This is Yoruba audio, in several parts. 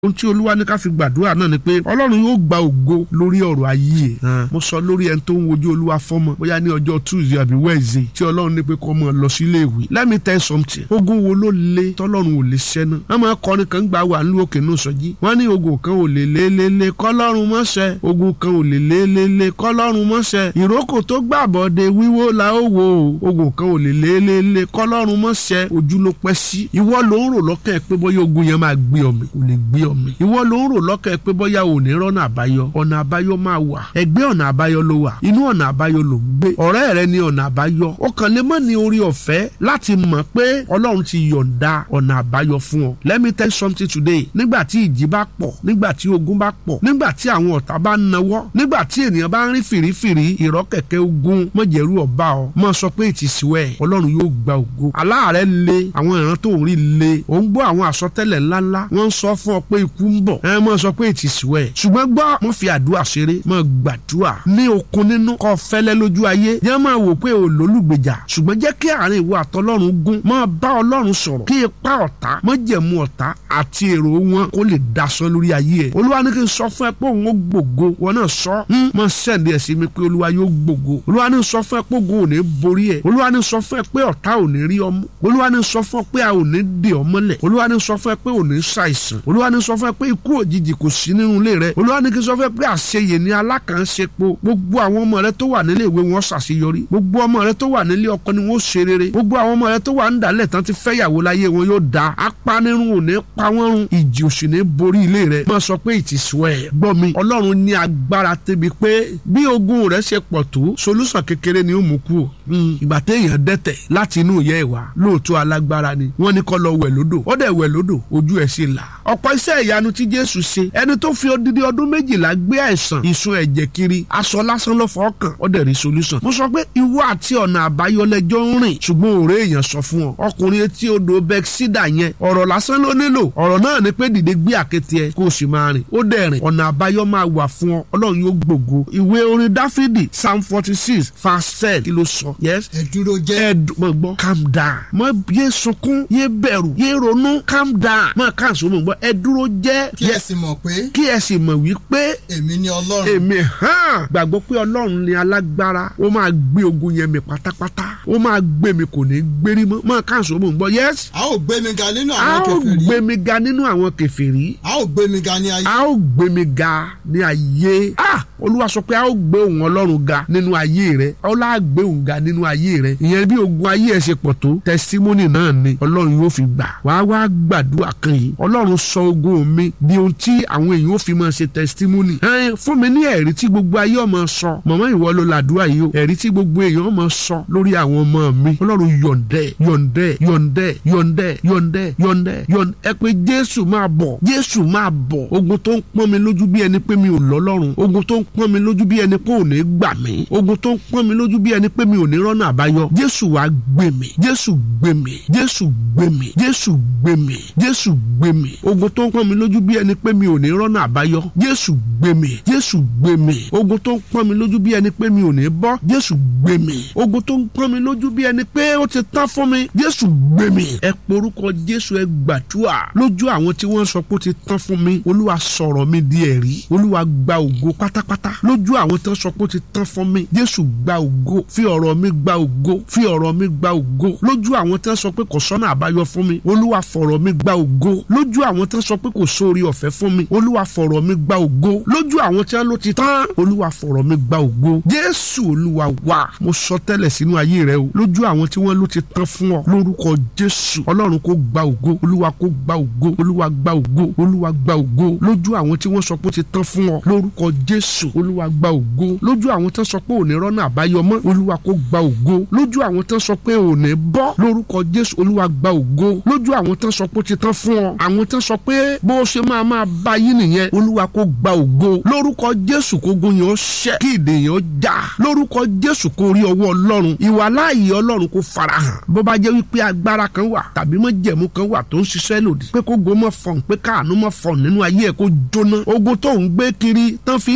ohun tí olúwa ní ká fi gbàdúrà náà ni pé ọlọ́run yóò gba ògo lórí ọ̀rọ̀ ayé ẹ̀ mo sọ lórí ẹni tó ń wojú olúwa fọ́mọ bóyá ní ọjọ́ tuesday àbí wednesday tí ọlọ́run ní pé kó mọ̀ lọ sí ilé ìwé let me tell you something ogun wo ló le tọ́lọ́run ò lè ṣẹ́ náà wọ́n máa kọrin kan gbà wà nílùú òkè náà sọ́jí wọ́n ní ogun kan ò lè lé lé lé kọ́lọ́run mọ́ṣẹ́ ogun kan ò lè lé lé lé kọ́lọ́run mọ́ṣẹ́ ìrókò tó gbàbọ̀dé wíwó la ó wò ó ogun kan ò lè lé lé lé kọ́lọ́run mọ́ṣẹ́ ojú ló pẹ́ sí ìwọ ló ń rò lọ́kàn ẹ̀ pé bóyá ogun yẹn máa gbé ọmọ kò lè gbé ọmọ ìwọ ló ń rò lọ́kàn ẹ̀ pé bóyá ò ní rọ́nà àbáyọ ọ̀nà àbáyọ máa wà ẹgbẹ́ ọ̀nà àbáyọ ló wà inú ọ̀nà àbáyọ ló ń gbé ọ̀rẹ́ rẹ ní ọ̀nà àbáyọ ó kàn lè mọ̀ ní orí ọ̀fẹ́ láti mọ̀ pé ọlọ́run ti yọ̀ǹda ọ̀nà àbáyọ fún ọ let me tell you something today nígbà tí ìjì bá pọ̀ nígbà tí ogun bá pọ̀ nígbà tí àwọn ọ̀tá bá nawọ́ nígbà tí ènìyàn bá ń rí fìrífìrí ìrọ́kẹ̀kẹ́ ogun mọ̀jẹ̀rú ọba ọ mọ̀ sọ pé ìtìsíwẹ̀ ọlọ́run yóò gba ògo aláàárẹ̀ le àwọn ìran tó ń rí le ò ń gbọ́ àwọn àsọtẹ́lẹ̀ ńláńlá wọ́n ń sọ fún ọ pé ikú ń bọ̀ ẹ mọ̀ sọ pé ìtìsíwẹ̀ ṣùgbọ́n gbọ́ mo fi àdúrà ṣeré mọ̀ gbàdúrà ní okun nínú kọ́ fẹ́lẹ́ lójú ayé jẹ́ máa wò pé ò lólùgbèjà ṣùgbọ́n jẹ́ kí àárín ìwọ àtọlọ́run gún máa bá ọlọ́run sọ̀rọ̀ kí ipa ọ̀tá mọ̀jẹ̀mú ọ̀tá àti èrò wọn kó lè daṣọ lórí ayé ẹ̀ olúwa ní kí n sọ fún ẹ pé òun ó gbògo wọn náà sọ mọ sẹ́ndì ẹ̀ sí mi pé olúwa yóò gbògo olúwa ní sọ fún ẹ pé ogun ò ní borí ẹ olúwa ní sọ fún ẹ pé ọ̀tá ò ní rí ọmú olúwa ní sọ fún ẹ pé a ò ní dè ọ mọ́lẹ̀ olúwa ní sọ fún ẹ pé ò ní ṣàìsàn olúwa ní sọ fún ẹ pé ikú òjijì kò sí nínú ilé rẹ olúwa ní kí n sọ fún ẹ pé àṣeyè ní alákànṣepo gbogbo àwọn ọmọ rẹ tó wà nílé ìwé wọn ṣàṣeyọrí gbogbo ọmọ rẹ tó wà nílé ọkọ ni wọn ṣe rere gbogbo àwọn ọmọ rẹ tó wà ń dálẹ̀ tán ti fẹ́yàwó láyé wọn yóò da apanirun ò ní pa wọ́n run ìjì òsì ní borí ilé rẹ máa sọ pé ìtìsú ẹ̀ gbọ́ mi ọlọ́run ní agbára tẹ́bi pé bí ogun rẹ ṣe pọ̀ tó solúsàn kékeré ni ó mú kú o ìgbà téèyàn dẹ́tẹ̀ láti inú ìyá ẹ̀ wá lóòótọ́ alágbára ni wọ́n ní kó lọ wẹ̀ lódò ó dẹ̀ wẹ̀ lódò ojú ẹ̀ sì là ọ̀pọ̀ iṣẹ́ ìyanu tí jésù ṣe ẹni tó fi odidi ọdún méjìlá gbé àìsàn ìsun ẹ̀jẹ̀ kiri aṣọ lásán ló fọ́ kàn ó dẹ̀ rí solúsàn mo sọ pé ìwọ àti ọ̀nà àbáyọ lẹjọ́ ń rìn ṣùgbọ́n òré èèyàn sọ fún ọ ọkùnrin etí odò bẹ́ksídà yẹn ọ̀rọ̀ lásán ló nílò ọ̀rọ̀ náà ni pé dìde gbé àkété ẹ kó o sì máa rìn ó dẹ̀ rìn ọ̀nà àbáyọ máa wà fún ọ ọlọ́run yóò gbògo ìwé orin dáfídì psalm forty six verse ten kí ló sọ yes ẹ dúró jẹ́ ẹ mọ gbọ́ calm down mọ yé sunkún yé bẹ̀rù yé ronú calm down mọ káàsó mọ gbọ́ ẹ dúró jẹ́ kí ẹ sì mọ̀ pé kí ẹ sì mọ̀ wípé èmi ni ọlọ́run èmi hàn gbàgbọ́ pé ọlọ́run ni alágbára ó máa gbé ogun yẹn mi pátápátá ó máa gbé mi kò ní gbérí mọ́ mọ káàsó mọ gbọ́ yes a ó gbé mi ga nínú a àwọn ó kèfèrí gbé mi ga nínú àwọn kèfèrí a ó gbé mi ga ní ayé a ó gbé mi ga ní ayé ah olúwa sọ pé a ó gbé òun ọlọ́run ga nínú ayé rẹ ọlá gbé òun ga nínú ayé rẹ ìyẹn bí ogun ayé ẹ ṣe pọ̀ tó tẹsítímọ́nì náà ni ọlọ́run yóò fi gbà wá wá gbàdúrà kan yìí ọlọ́run sọ ogun mi di ohun tí àwọn èèyàn ó fi máa ṣe tẹsítímọ́nì ẹ fún mi ní ẹ̀rí tí gbogbo ayé ọmọ sọ mọ̀mọ́ ìwọ ló làdúrà yìí o ẹ̀rí tí gbogbo èèyàn ọmọ sọ lórí àwọn ọmọ mi ọlọ́run yọ̀ǹdẹ̀ yọ̀ǹdẹ̀ yọ̀ǹdẹ̀ yọ̀ǹdẹ̀ yọ̀ǹdẹ̀ yọ̀ǹdẹ̀ yọ̀ǹdẹ̀ ẹ pé jésù máa bọ̀ jésù máa bọ̀ ogun tó ń pọ́n mi lójú bí ẹni pé mi ò lọ́lọ́run ogun tó ń pọ́n mi lójú bí ẹni pé ò ní gbà mí ogun tó ń pọ́n mi lójú bí ẹni pé mi ò ní rọ́nà àbáyọ jésù wàá gbé mi jésù gbé mi jésù gbé mi jésù gbé mi jésù gbé mi ogun tó ń pọ́n mi lójú bí ẹni pé mi ò ní rọ́nà àbáyọ jésù gbé mi jésù gbé mi ogun tó ń pọ́n mi lójú bí ẹni pé mi ò ní bọ́ jésù gbé mi ogun tó ń pọ́n mi lójú bí ẹni pé ó ti tán fún mi jésù gbé mi ẹ porúkọ jésù ẹ gbàdúrà lójú àwọn tí wọ́n sọ pé ó ti tán fún mi olúwa sọ̀rọ̀ mi di ẹ̀rí olúwa gba ògo pátápátá lójú àwọn tí wọ́n sọ pé ó ti tán fún mi jésù gba ògo fi ọ̀rọ̀ mi gba ògo fi ọ̀rọ̀ mi gba ògo lójú àwọn tí wọ́n sọ pé kò sọ́nà àbáyọ fún mi olúwa fọ̀rọ̀ mi gba ògo lójú àwọn tí wọ́n sọ pé kò sóore ọ̀fẹ́ fún mi olúwa fọ̀rọ̀ mi gba ògo lójú àwọn tí wọ́n ló ti tán olúwa fọ̀rọ̀ mi gba ògo jésù olúwa wá mo sọ tẹ́lẹ̀ sínú ayé rẹ o lójú àwọn tí wọ́n ló ti tán fún ọ lórúkọ jésù ọlọ́run kó gba ògo olúwa kó gba ògo olúwa gba ògo olúwa gba ògo lójú àwọn tí wọ́n sọ pé ó ti tán fún ọ lórúkọ jésù olúwa gba ògo lójú àwọn tí wọ́n sọ pé ò ní rọ́nà àbáyọ mọ́ olúwa kó gba ògo lójú àwọn tí wọ́n sọ pé ò ní bọ́ lórúkọ jésù olúwa gba ògo lójú àwọn tí wọ́n sọ pé ó ti tán fún ọ àwọn tí wọ́n sọ pé bó o ṣe máa máa bá yín nìyẹn olúwa kó gba ògo lórúkọ jésù kó gun yẹn ó ṣẹ kí ìdè yẹn ó já lórúkọ jésù kó rí ọwọ́ ọlọ́run ìwà láàyè ọlọ́run kó farahàn bó bá jẹ́ wípé agbára kan wà tàbí májẹ̀mú kan wà tó ń ṣiṣẹ́ lòdì pé kó go mọ́ fọ̀n pé káànú mọ́ fọ̀n nínú ayé ẹ̀ kó jóná ogun tó ń gbé kiri tán fi ń yẹ̀yẹ́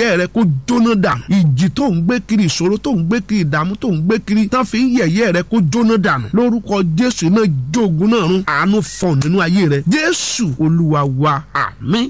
yẹ̀yẹ́ rẹ kó jóná dànù ìjì tó ń gbé kiri ìṣòro tó ń gbé kiri ìdààmú tó ń gbé kiri tán fi ń yẹ̀yẹ́ rẹ kó jóná dànù lórúkọ jésù náà jógun náà run àánú fọ̀n nínú ayé rẹ jésù olúwa wa àmín